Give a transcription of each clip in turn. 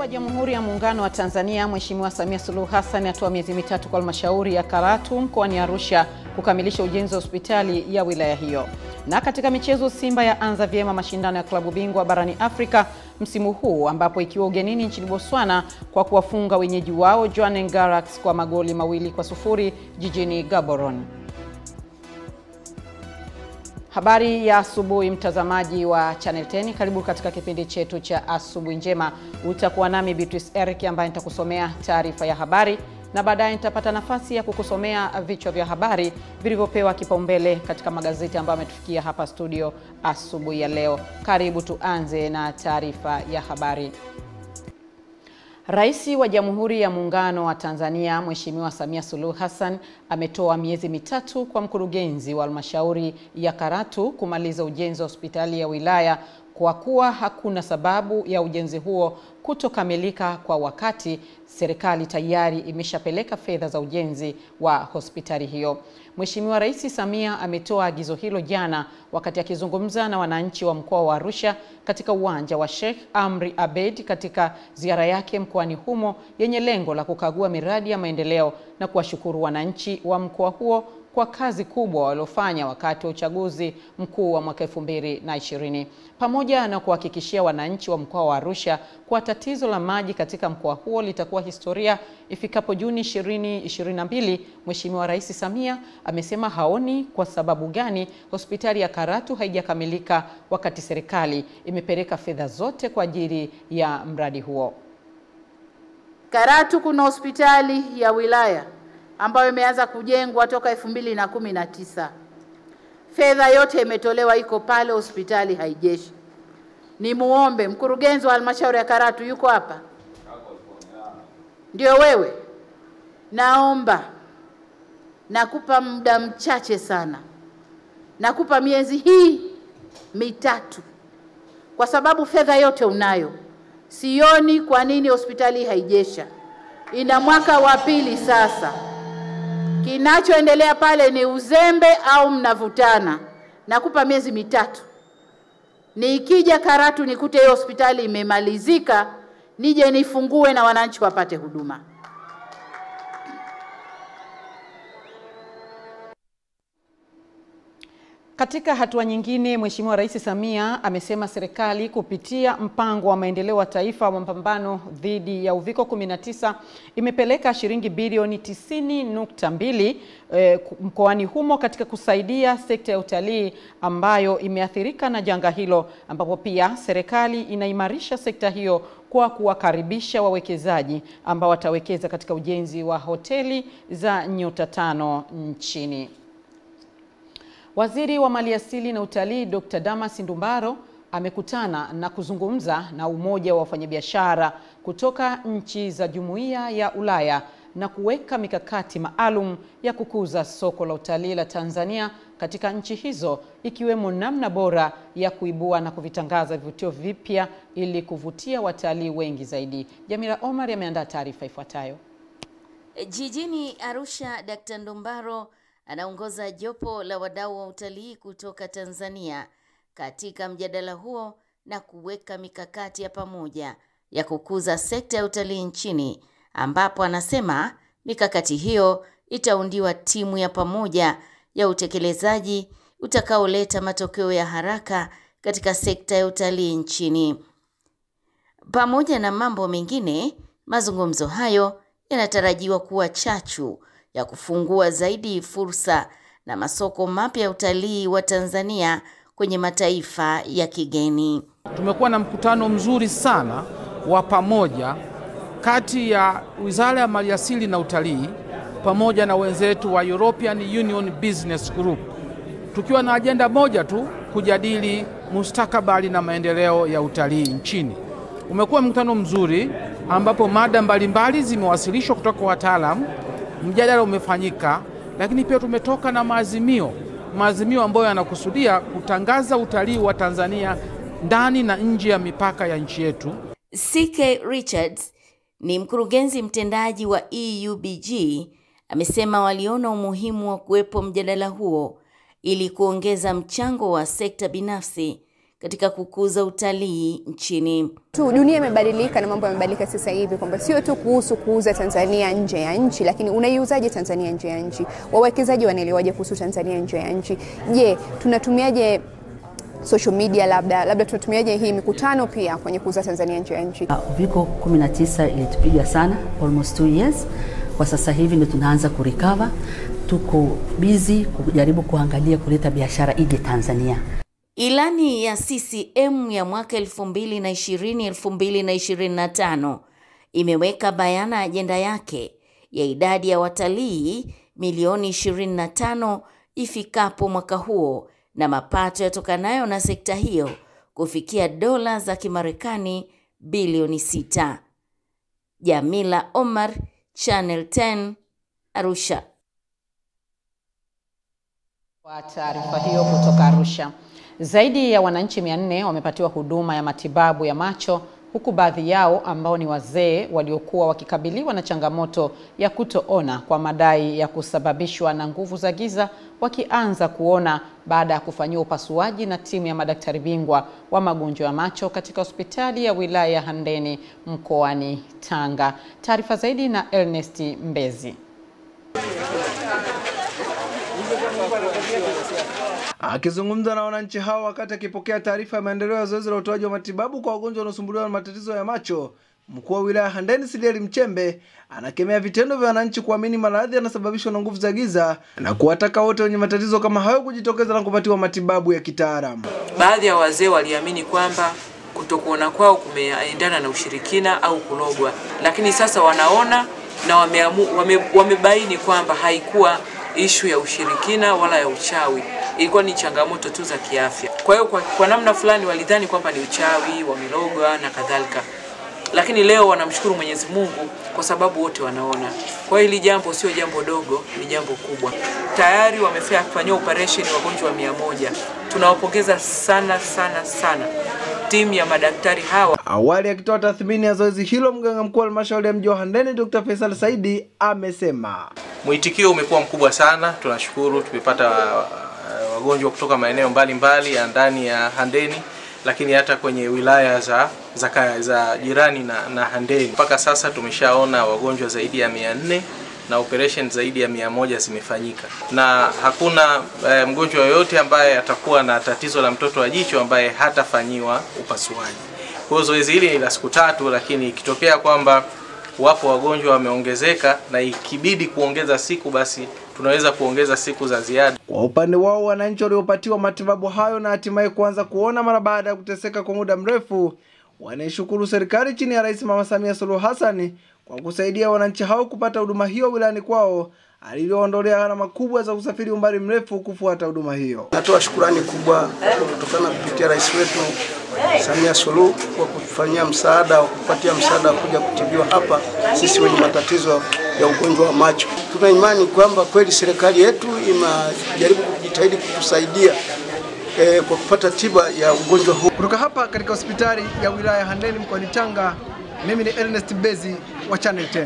wa Jamhuri ya Muungano wa Tanzania Mheshimiwa Samia Suluhu Hassan atoa miezi mitatu kwa halmashauri ya Karatu mkoani Arusha kukamilisha ujenzi wa hospitali ya wilaya hiyo. Na katika michezo, Simba ya anza vyema mashindano ya klabu bingwa barani Afrika msimu huu ambapo ikiwa ugenini nchini Botswana kwa kuwafunga wenyeji wao Jwaneng Galaxy kwa magoli mawili kwa sufuri jijini Gaborone. Habari ya asubuhi, mtazamaji wa Channel 10, karibu katika kipindi chetu cha asubuhi njema. Utakuwa nami Beatrice Eric ambaye nitakusomea taarifa ya habari na baadaye nitapata nafasi ya kukusomea vichwa vya habari vilivyopewa kipaumbele katika magazeti ambayo ametufikia hapa studio asubuhi ya leo. Karibu tuanze na taarifa ya habari. Rais wa Jamhuri ya Muungano wa Tanzania Mheshimiwa Samia Suluhu Hassan ametoa miezi mitatu kwa mkurugenzi wa halmashauri ya Karatu kumaliza ujenzi wa hospitali ya wilaya kwa kuwa hakuna sababu ya ujenzi huo kutokamilika kwa wakati. Serikali tayari imeshapeleka fedha za ujenzi wa hospitali hiyo. Mheshimiwa Rais Samia ametoa agizo hilo jana wakati akizungumza na wananchi wa mkoa wa Arusha katika uwanja wa Sheikh Amri Abeid katika ziara yake mkoani humo yenye lengo la kukagua miradi ya maendeleo na kuwashukuru wananchi wa mkoa huo kwa kazi kubwa waliofanya wakati wa uchaguzi mkuu wa mwaka 2020 pamoja na kuhakikishia wananchi wa mkoa wa Arusha kwa tatizo la maji katika mkoa huo litakuwa historia ifikapo Juni 2022. Mheshimiwa Rais Samia amesema haoni kwa sababu gani hospitali ya Karatu haijakamilika wakati serikali imepeleka fedha zote kwa ajili ya mradi huo. Karatu kuna hospitali ya wilaya ambayo imeanza kujengwa toka elfu mbili na kumi na tisa. Fedha yote imetolewa, iko pale, hospitali haijeshi. Ni muombe mkurugenzi wa halmashauri ya Karatu, yuko hapa? Ndio wewe? Naomba, nakupa muda mchache sana, nakupa miezi hii mitatu, kwa sababu fedha yote unayo. Sioni kwa nini hospitali haijesha, ina mwaka wa pili sasa. Kinachoendelea pale ni uzembe au mnavutana? Nakupa miezi mitatu, nikija Karatu nikute hiyo hospitali imemalizika, nije nifungue na wananchi wapate huduma. Katika hatua nyingine, Mheshimiwa Rais Samia amesema serikali kupitia mpango wa maendeleo wa taifa wa mapambano dhidi ya uviko 19 imepeleka shilingi bilioni 90.2 eh, mkoani humo katika kusaidia sekta ya utalii ambayo imeathirika na janga hilo, ambapo pia serikali inaimarisha sekta hiyo kwa kuwakaribisha wawekezaji ambao watawekeza katika ujenzi wa hoteli za nyota tano nchini. Waziri wa Maliasili na Utalii Dr. Damas Ndumbaro amekutana na kuzungumza na Umoja wa Wafanyabiashara kutoka nchi za Jumuiya ya Ulaya na kuweka mikakati maalum ya kukuza soko la utalii la Tanzania katika nchi hizo ikiwemo namna bora ya kuibua na kuvitangaza vivutio vipya ili kuvutia watalii wengi zaidi. Jamila Omar ameandaa taarifa ifuatayo. Jijini Arusha, Dr. Ndumbaro anaongoza jopo la wadau wa utalii kutoka Tanzania katika mjadala huo na kuweka mikakati ya pamoja ya kukuza sekta ya utalii nchini, ambapo anasema mikakati hiyo itaundiwa timu ya pamoja ya utekelezaji utakaoleta matokeo ya haraka katika sekta ya utalii nchini. Pamoja na mambo mengine, mazungumzo hayo yanatarajiwa kuwa chachu ya kufungua zaidi fursa na masoko mapya ya utalii wa Tanzania kwenye mataifa ya kigeni. Tumekuwa na mkutano mzuri sana wa pamoja kati ya Wizara ya Maliasili na Utalii pamoja na wenzetu wa European Union Business Group, tukiwa na ajenda moja tu, kujadili mustakabali na maendeleo ya utalii nchini. Umekuwa mkutano mzuri ambapo mada mbalimbali zimewasilishwa kutoka kwa wataalamu mjadala umefanyika, lakini pia tumetoka na maazimio, maazimio ambayo yanakusudia kutangaza utalii wa Tanzania ndani na nje ya mipaka ya nchi yetu. CK Richards ni mkurugenzi mtendaji wa EUBG, amesema waliona umuhimu wa kuwepo mjadala huo ili kuongeza mchango wa sekta binafsi katika kukuza utalii nchini. tu dunia imebadilika na mambo yamebadilika sasa hivi, kwamba sio tu kuhusu kuuza Tanzania nje ya nchi, lakini unaiuzaje Tanzania nje ya nchi? Wawekezaji wanaelewaje kuhusu Tanzania nje ya nchi? Je, tunatumiaje social media, labda labda tunatumiaje hii mikutano pia kwenye kuuza Tanzania nje ya nchi? Uviko 19 ilitupiga sana almost two years. Kwa sasa hivi ndio tunaanza kurecover, tuko busy kujaribu kuangalia kuleta biashara ije Tanzania. Ilani ya CCM ya mwaka 2020-2025 imeweka bayana ajenda yake ya idadi ya watalii milioni 25 ifikapo mwaka huo na mapato yatokanayo na sekta hiyo kufikia dola za Kimarekani bilioni 6. Jamila Omar, Channel 10, Arusha. Kwa taarifa hiyo kutoka Arusha, zaidi ya wananchi 400 wamepatiwa huduma ya matibabu ya macho huku baadhi yao ambao ni wazee waliokuwa wakikabiliwa na changamoto ya kutoona kwa madai ya kusababishwa na nguvu za giza wakianza kuona baada ya kufanyiwa upasuaji na timu ya madaktari bingwa wa magonjwa ya macho katika hospitali ya wilaya ya Handeni mkoani Tanga. Taarifa zaidi na Ernest Mbezi. Akizungumza na wananchi hao wakati akipokea taarifa ya maendeleo ya zoezi la utoaji wa matibabu kwa wagonjwa wanaosumbuliwa na matatizo ya macho, mkuu wa wilaya Handeni Silieli Mchembe anakemea vitendo vya wananchi kuamini maradhi yanasababishwa na nguvu za giza na kuwataka wote wenye matatizo kama hayo kujitokeza na kupatiwa matibabu ya kitaalamu. Baadhi ya wazee waliamini kwamba kutokuona kwao kumeendana na ushirikina au kulogwa, lakini sasa wanaona na wameamu, wame, wamebaini kwamba haikuwa ishu ya ushirikina wala ya uchawi, ilikuwa ni changamoto tu za kiafya. Kwa hiyo kwa, kwa namna fulani walidhani kwamba ni uchawi, wamelogwa na kadhalika, lakini leo wanamshukuru Mwenyezi Mungu kwa sababu wote wanaona. Kwa hiyo hili jambo sio jambo dogo, ni jambo kubwa. Tayari wamefanyia operation wagonjwa mia moja. Tunawapongeza sana sana sana timu ya madaktari hawa. Awali akitoa tathmini ya zoezi hilo, mganga mkuu wa halmashauri ya mji wa Handeni Dr. Faisal Saidi amesema Mwitikio umekuwa mkubwa sana, tunashukuru. Tumepata uh, wagonjwa kutoka maeneo mbalimbali ya ndani ya Handeni, lakini hata kwenye wilaya za za, kaya- za jirani na, na Handeni. Mpaka sasa tumeshaona wagonjwa zaidi ya mia nne na operation zaidi ya mia moja zimefanyika, na hakuna eh, mgonjwa yoyote ambaye atakuwa na tatizo la mtoto wa jicho ambaye hatafanyiwa upasuaji. Kwa hiyo zoezi hili ni la siku tatu, lakini ikitokea kwamba wapo wagonjwa wameongezeka na ikibidi kuongeza siku, basi tunaweza kuongeza siku za ziada. Kwa upande wao wananchi waliopatiwa matibabu hayo na hatimaye kuanza kuona mara baada ya kuteseka kwa muda mrefu, wanaishukuru serikali chini ya Rais Mama Samia Suluhu Hassan kwa kusaidia wananchi hao kupata huduma hiyo wilayani kwao, aliyoondolea gharama kubwa za kusafiri umbali mrefu kufuata huduma hiyo. Natoa shukurani kubwa kutokana kupitia rais wetu Samia Suluhu kwa kutufanyia msaada wa kupatia msaada wa kuja kutibiwa hapa sisi wenye matatizo ya ugonjwa wa macho. Tuna imani kwamba kweli serikali yetu imejaribu kujitahidi kutusaidia eh, kwa kupata tiba ya ugonjwa huu. Kutoka hapa katika hospitali ya wilaya ya Handeni mkoani Tanga, mimi ni Ernest Mbezi wa Channel 10.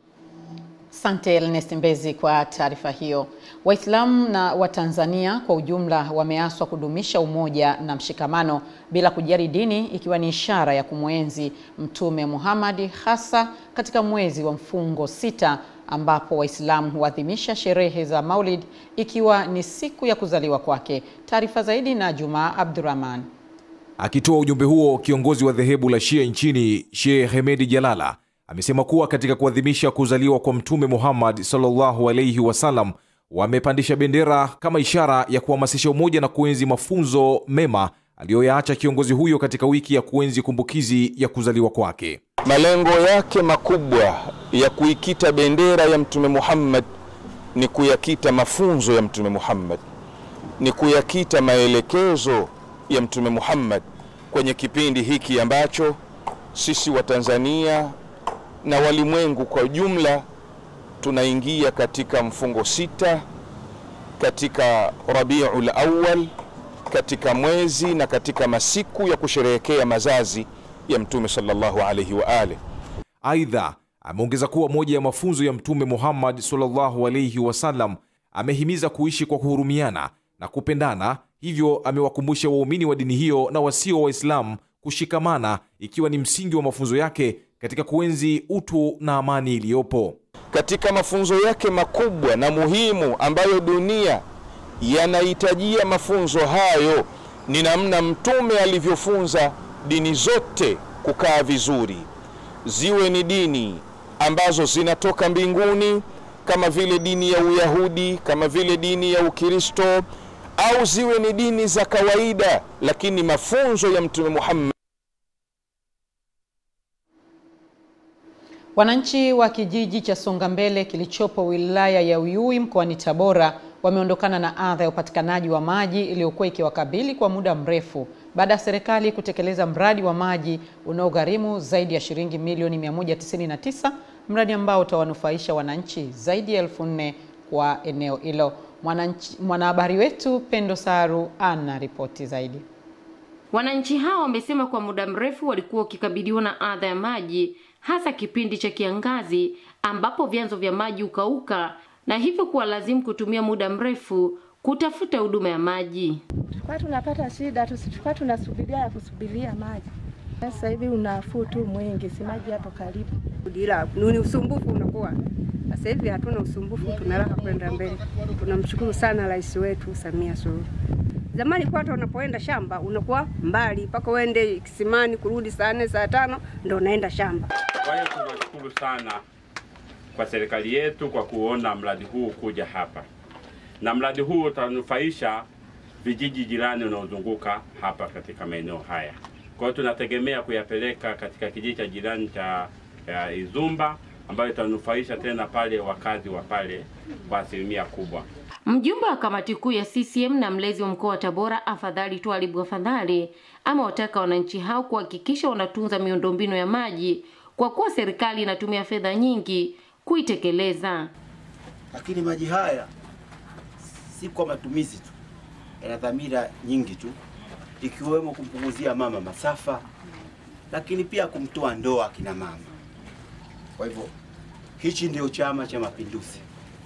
Asante Ernest Mbezi kwa taarifa hiyo. Waislamu na Watanzania kwa ujumla wameaswa kudumisha umoja na mshikamano bila kujali dini, ikiwa ni ishara ya kumwenzi Mtume Muhammad, hasa katika mwezi wa mfungo sita ambapo Waislamu huadhimisha sherehe za Maulid ikiwa ni siku ya kuzaliwa kwake. Taarifa zaidi na Jumaa Abdurrahman. Akitoa ujumbe huo, kiongozi wa dhehebu la Shia nchini Sheikh Hemedi Jalala amesema kuwa katika kuadhimisha kuzaliwa kwa Mtume Muhammad sallallahu alaihi wasallam wamepandisha bendera kama ishara ya kuhamasisha umoja na kuenzi mafunzo mema aliyoyaacha kiongozi huyo katika wiki ya kuenzi kumbukizi ya kuzaliwa kwake. Malengo yake makubwa ya kuikita bendera ya Mtume Muhammad ni kuyakita mafunzo ya Mtume Muhammad, ni kuyakita maelekezo ya Mtume Muhammad kwenye kipindi hiki ambacho sisi wa Tanzania na walimwengu kwa jumla tunaingia katika mfungo sita katika Rabiul Awwal, katika mwezi na katika masiku ya kusherehekea mazazi ya Mtume sallallahu alaihi wa alihi. Aidha, ameongeza kuwa moja ya mafunzo ya Mtume Muhammad sallallahu alaihi wasallam amehimiza kuishi kwa kuhurumiana na kupendana. Hivyo amewakumbusha waumini wa dini hiyo na wasio Waislamu kushikamana, ikiwa ni msingi wa mafunzo yake katika kuenzi utu na amani iliyopo. Katika mafunzo yake makubwa na muhimu ambayo dunia yanahitajia mafunzo hayo ni namna Mtume alivyofunza dini zote kukaa vizuri, ziwe ni dini ambazo zinatoka mbinguni kama vile dini ya Uyahudi, kama vile dini ya Ukristo, au ziwe ni dini za kawaida, lakini mafunzo ya Mtume Muhammad Wananchi wa kijiji cha Songambele kilichopo wilaya ya Uyui mkoani Tabora wameondokana na adha ya upatikanaji wa maji iliyokuwa ikiwakabili kwa muda mrefu baada ya serikali kutekeleza mradi wa maji unaogharimu zaidi ya shilingi milioni 199, mradi ambao utawanufaisha wananchi zaidi ya elfu nne kwa eneo hilo. Mwananchi- Mwanahabari wetu Pendo Saru ana ripoti zaidi. Wananchi hao wamesema kwa muda mrefu walikuwa wakikabiliwa na adha ya maji hasa kipindi cha kiangazi ambapo vyanzo vya maji hukauka na hivyo kuwa lazimu kutumia muda mrefu kutafuta huduma ya maji. Tulikuwa tunapata shida, tu- tulikuwa tunasubiria ya kusubiria maji. Sasa hivi unafuu tu mwingi, si maji hapo karibu. ila ni usumbufu unakuwa. Sasa hivi hatuna usumbufu, tuna raha kwenda mbele. Tunamshukuru sana rais wetu Samia Suluhu. Zamani kwa hata unapoenda shamba unakuwa mbali mpaka uende kisimani kurudi saa nne saa tano ndo unaenda shamba. Kwa hiyo tunashukuru sana kwa serikali yetu kwa kuona mradi huu kuja hapa, na mradi huu utanufaisha vijiji jirani unaozunguka hapa katika maeneo haya. Kwa hiyo tunategemea kuyapeleka katika kijiji cha jirani cha ya Izumba ambayo itanufaisha tena pale wakazi wa pale kwa asilimia kubwa. Mjumbe wa kamati kuu ya CCM na mlezi wa mkoa wa Tabora Afadhali Twalibu Afadhali amewataka wananchi hao kuhakikisha wanatunza miundombinu ya maji kwa kuwa serikali inatumia fedha nyingi kuitekeleza. lakini maji haya si kwa matumizi tu, yana dhamira nyingi tu, ikiwemo kumpunguzia mama masafa, lakini pia kumtoa ndoa akina mama. Kwa hivyo hichi ndio Chama cha Mapinduzi,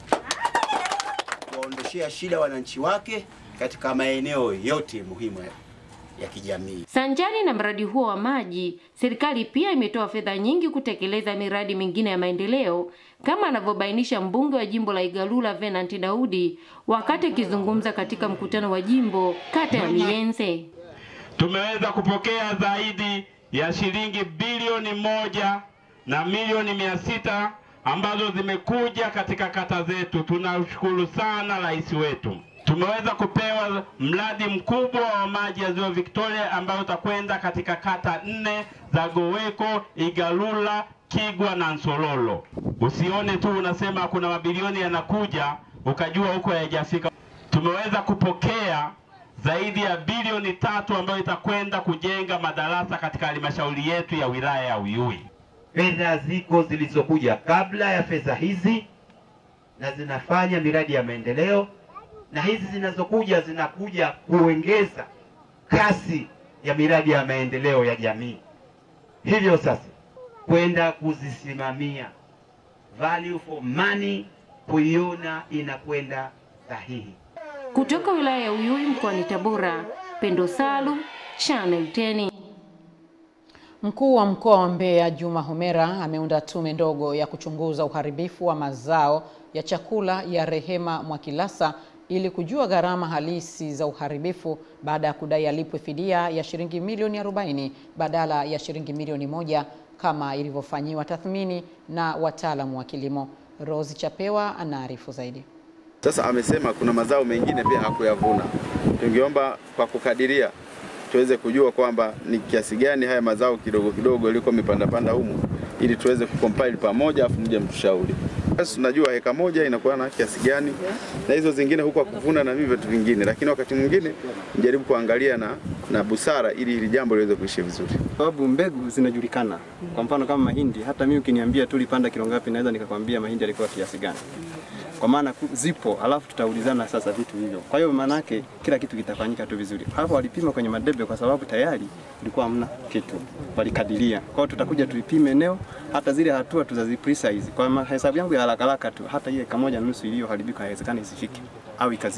kuwaondoshea shida wananchi wake katika maeneo yote muhimu ya- ya kijamii. Sanjari na mradi huo wa maji, serikali pia imetoa fedha nyingi kutekeleza miradi mingine ya maendeleo kama anavyobainisha mbunge wa jimbo la Igalula Venant Daudi wakati akizungumza katika mkutano wa jimbo kata ya Miyenze. Tumeweza kupokea zaidi ya shilingi bilioni moja na milioni mia sita ambazo zimekuja katika kata zetu. Tunashukuru sana rais wetu. Tumeweza kupewa mradi mkubwa wa maji ya ziwa Victoria ambayo utakwenda katika kata nne za Goweko, Igalula, Kigwa na Nsololo. Usione tu unasema kuna mabilioni yanakuja ukajua huko hayajafika. Tumeweza kupokea zaidi ya bilioni tatu ambayo itakwenda kujenga madarasa katika halmashauri yetu ya wilaya ya Uyui. Fedha ziko zilizokuja kabla ya fedha hizi na zinafanya miradi ya maendeleo, na hizi zinazokuja zinakuja kuongeza kasi ya miradi ya maendeleo ya jamii. Hivyo sasa kwenda kuzisimamia value for money, kuiona inakwenda sahihi. Kutoka wilaya ya Uyui mkoani Tabora, Pendo Salu, Channel 10. Mkuu wa mkoa wa Mbeya Juma Homera ameunda tume ndogo ya kuchunguza uharibifu wa mazao ya chakula ya Rehema Mwakilasa ili kujua gharama halisi za uharibifu baada ya kudai alipwe fidia ya shilingi milioni 40 badala ya shilingi milioni moja kama ilivyofanyiwa tathmini na wataalamu wa kilimo. Rose Chapewa anaarifu zaidi. Sasa amesema kuna mazao mengine pia hakuyavuna. Tungeomba kwa kukadiria tuweze kujua kwamba ni kiasi gani haya mazao kidogo kidogo yaliko mipandapanda humu, ili tuweze kucompile pamoja, afu mje mtushauri. Sasa tunajua heka moja inakuwa na kiasi gani, na hizo zingine huko kuvuna na vitu vingine, lakini wakati mwingine mjaribu kuangalia na, na busara ili hili jambo liweze kuishi vizuri. sababu mbegu zinajulikana. Kwa mfano kama mahindi, hata mimi ukiniambia tu ulipanda kilo ngapi, naweza nikakwambia mahindi yalikuwa kiasi gani, kwa maana ku- zipo, alafu tutaulizana sasa vitu hivyo. Kwa hiyo maana yake kila kitu kitafanyika tu vizuri. Hapo walipima kwenye madebe, kwa sababu tayari ilikuwa hamna kitu, walikadiria. Kwa hiyo tutakuja tuipime eneo, hata zile hatua tuzazi precise. Kwa mahesabu yangu ya haraka haraka tu, hata ile kamoja na nusu iliyoharibika haiwezekani isifike au ikazidi.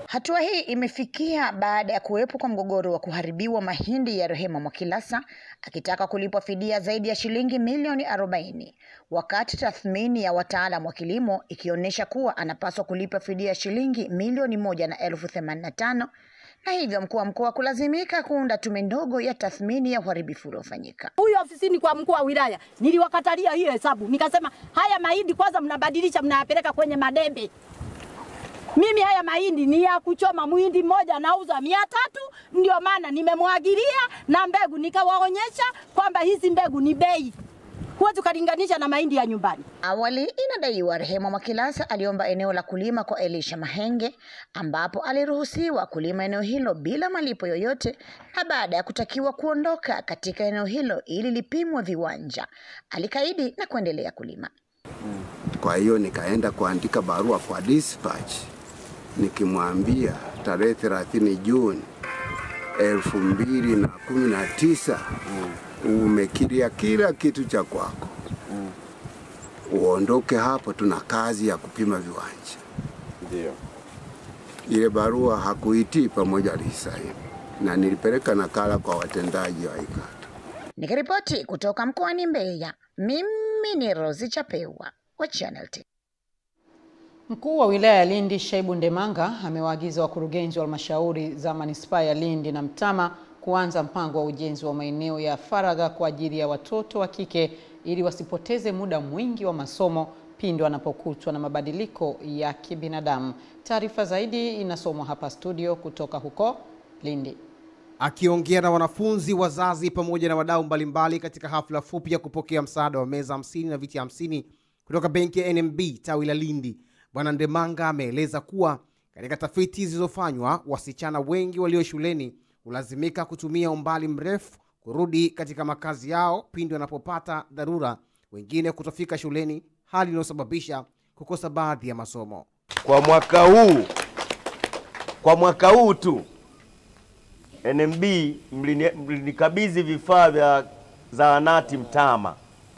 Hatua hii imefikia baada ya kuwepo kwa mgogoro wa kuharibiwa mahindi ya Rehema Mwakilasa akitaka kulipwa fidia zaidi ya shilingi milioni 40 wakati tathmini ya wataalam wa kilimo ikionyesha kuwa anapaswa kulipa fidia ya shilingi milioni moja na elfu themanini na tano na hivyo mkuu wa mkoa kulazimika kuunda tume ndogo ya tathmini ya uharibifu uliofanyika. Huyu ofisini kwa mkuu wa wilaya niliwakatalia hiyo hesabu, nikasema haya mahindi kwanza mnabadilisha, mnayapeleka kwenye madebe. Mimi haya mahindi ni ya kuchoma, muhindi mmoja nauza mia tatu, ndio maana nimemwagilia na mbegu, nikawaonyesha kwamba hizi mbegu ni bei, huwezi ukalinganisha na mahindi ya nyumbani. Awali inadaiwa Rehema Mwakilasa aliomba eneo la kulima kwa Elisha Mahenge ambapo aliruhusiwa kulima eneo hilo bila malipo yoyote, na baada ya kutakiwa kuondoka katika eneo hilo ili lipimwe viwanja, alikaidi na kuendelea kulima. Kwa hiyo nikaenda kuandika barua kwa dispatch nikimwambia tarehe 30 Juni elfu mbili na kumi na tisa umekiria kila kitu cha kwako, uondoke hapo, tuna kazi ya kupima viwanja. Ndio. Ile barua hakuitii pamoja alisaini, na nilipeleka nakala kwa watendaji wa IKATA. Nikiripoti kutoka mkoani Mbeya, mimi ni Rosi Chapewa wa Channel 10. Mkuu wa wilaya ya Lindi Shaibu Ndemanga amewaagiza wakurugenzi wa halmashauri za manispaa ya Lindi na Mtama kuanza mpango wa ujenzi wa maeneo ya faragha kwa ajili ya watoto wa kike ili wasipoteze muda mwingi wa masomo pindi wanapokutwa na mabadiliko ya kibinadamu. Taarifa zaidi inasomwa hapa studio kutoka huko Lindi. Akiongea na wanafunzi, wazazi pamoja na wadau mbalimbali katika hafla fupi ya kupokea msaada wa meza hamsini na viti hamsini kutoka benki ya NMB tawi la Lindi, Bwana Ndemanga ameeleza kuwa katika tafiti zilizofanywa, wasichana wengi walio shuleni hulazimika kutumia umbali mrefu kurudi katika makazi yao pindi wanapopata dharura, wengine kutofika shuleni, hali inayosababisha kukosa baadhi ya masomo. Kwa mwaka huu, kwa mwaka huu tu NMB mlini- mlinikabidhi vifaa vya zahanati Mtama,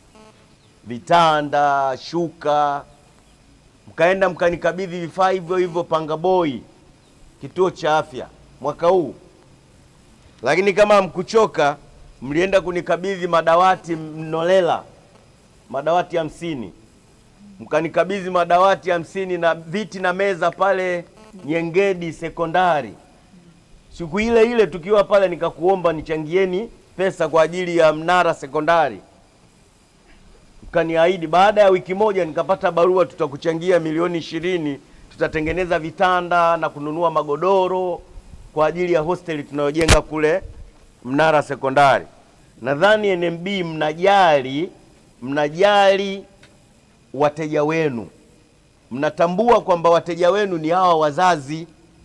vitanda, shuka, mkaenda mkanikabidhi vifaa hivyo hivyo Pangaboi, kituo cha afya mwaka huu. Lakini kama hamkuchoka, mlienda kunikabidhi madawati Mnolela, madawati hamsini, mkanikabidhi madawati hamsini na viti na meza pale Nyengedi sekondari. Siku ile ile tukiwa pale, nikakuomba nichangieni pesa kwa ajili ya Mnara sekondari, mkaniahidi. Baada ya wiki moja nikapata barua, tutakuchangia milioni ishirini, tutatengeneza vitanda na kununua magodoro kwa ajili ya hosteli tunayojenga kule Mnara sekondari. Nadhani NMB mnajali, mnajali wateja wenu, mnatambua kwamba wateja wenu ni hawa wazazi.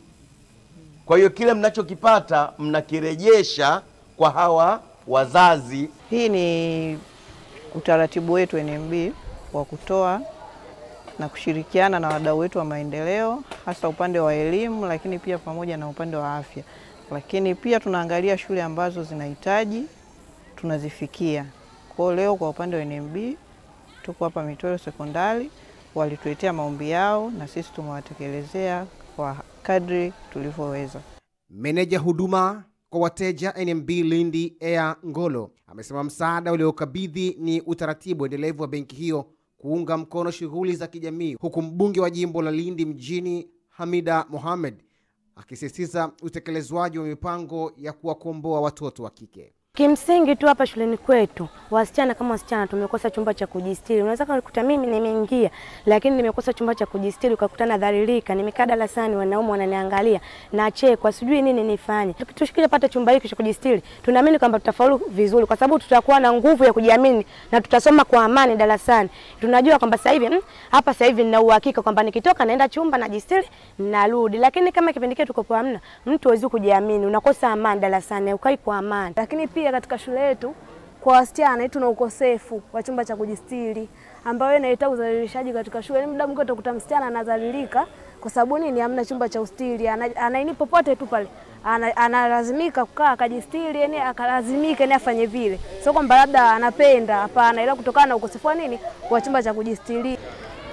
Kwa hiyo kile mnachokipata mnakirejesha kwa hawa wazazi. Hii ni utaratibu wetu NMB wa kutoa na kushirikiana na wadau wetu wa maendeleo, hasa upande wa elimu, lakini pia pamoja na upande wa afya. Lakini pia tunaangalia shule ambazo zinahitaji, tunazifikia. Kwa hiyo leo kwa upande wa NMB tuko hapa Mitoro Sekondari, walituletea maombi yao na sisi tumewatekelezea kwa kadri tulivyoweza. Meneja huduma kwa wateja NMB Lindi Air Ngolo amesema msaada uliokabidhi ni utaratibu endelevu wa benki hiyo kuunga mkono shughuli za kijamii, huku mbunge wa jimbo la Lindi mjini Hamida Mohamed akisisitiza utekelezwaji wa mipango ya kuwakomboa watoto wa kike. Kimsingi tu hapa shuleni kwetu wasichana kama wasichana tumekosa chumba cha kujistiri. Unaweza kukuta mimi nimeingia, lakini nimekosa chumba cha kujistiri, ukakuta nadhalilika, nimekaa darasani, wanaume wananiangalia, nachekwa, sijui nini nifanye. Tukishikija pata chumba hiki cha kujistiri, tunaamini kwamba tutafaulu vizuri, kwa sababu tutakuwa na nguvu ya kujiamini na tutasoma kwa amani darasani. Tunajua kwamba sasa hivi mm, hapa sasa hivi nina uhakika kwamba nikitoka naenda chumba najistiri, narudi. Lakini kama kipindi kile tuko kwa hamna, mtu hawezi kujiamini, unakosa amani darasani, ukai kwa amani. Lakini pia katika shule yetu kwa wasichana tuna ukosefu wa chumba cha kujistiri ambayo inaleta udhalilishaji katika shule. Muda mwingi utakuta msichana anadhalilika kwa sababu nini? Hamna chumba cha ustiri, ana- anaini popote tu pale ana- analazimika kukaa akajistiri, yani akalazimika yani afanye vile, sio kwamba labda anapenda, hapana, ila kutokana na ukosefu wa nini wa chumba cha kujistiri.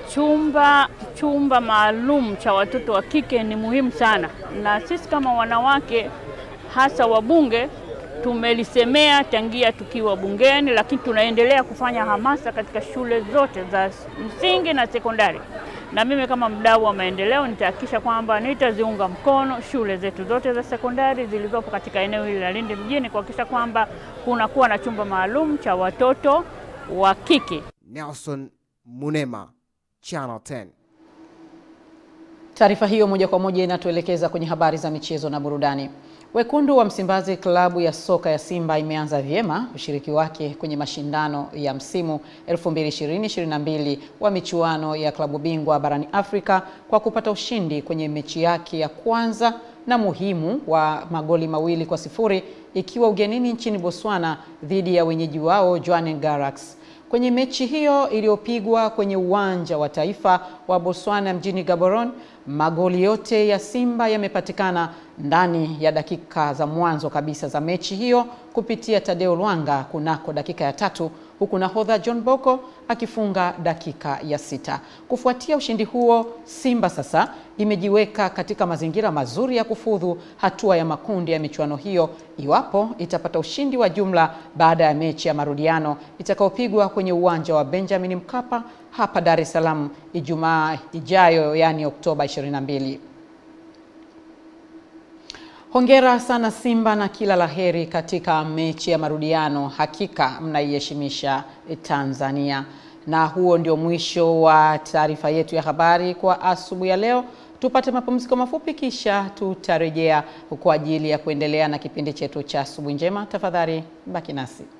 chumba chumba maalum cha watoto wa kike ni muhimu sana, na sisi kama wanawake hasa wabunge tumelisemea tangia tukiwa bungeni, lakini tunaendelea kufanya hamasa katika shule zote za msingi na sekondari. Na mimi kama mdau wa maendeleo nitahakikisha kwamba nitaziunga mkono shule zetu zote za sekondari zilizopo katika eneo hili la Lindi mjini kuhakikisha kwamba kunakuwa na chumba maalum cha watoto wa kike. Nelson Munema, Channel 10. Taarifa hiyo moja kwa moja inatuelekeza kwenye habari za michezo na burudani. Wekundu wa Msimbazi, klabu ya soka ya Simba imeanza vyema ushiriki wake kwenye mashindano ya msimu 2020-2022 wa michuano ya klabu bingwa barani Afrika kwa kupata ushindi kwenye mechi yake ya kwanza na muhimu wa magoli mawili kwa sifuri ikiwa ugenini nchini Botswana dhidi ya wenyeji wao Jwaneng Galaxy. Kwenye mechi hiyo iliyopigwa kwenye uwanja wa taifa wa Botswana mjini Gaborone, magoli yote ya Simba yamepatikana ndani ya dakika za mwanzo kabisa za mechi hiyo kupitia Tadeo Lwanga kunako dakika ya tatu huku nahodha John Boko akifunga dakika ya sita. Kufuatia ushindi huo, Simba sasa imejiweka katika mazingira mazuri ya kufudhu hatua ya makundi ya michuano hiyo iwapo itapata ushindi wa jumla baada ya mechi ya marudiano itakayopigwa kwenye uwanja wa Benjamin Mkapa hapa Dar es Salaam Ijumaa ijayo, yaani Oktoba 22. Hongera sana Simba na kila laheri katika mechi ya marudiano. Hakika mnaiheshimisha Tanzania. Na huo ndio mwisho wa taarifa yetu ya habari kwa asubuhi ya leo. Tupate mapumziko mafupi, kisha tutarejea kwa ajili ya kuendelea na kipindi chetu cha asubuhi njema. Tafadhali baki nasi.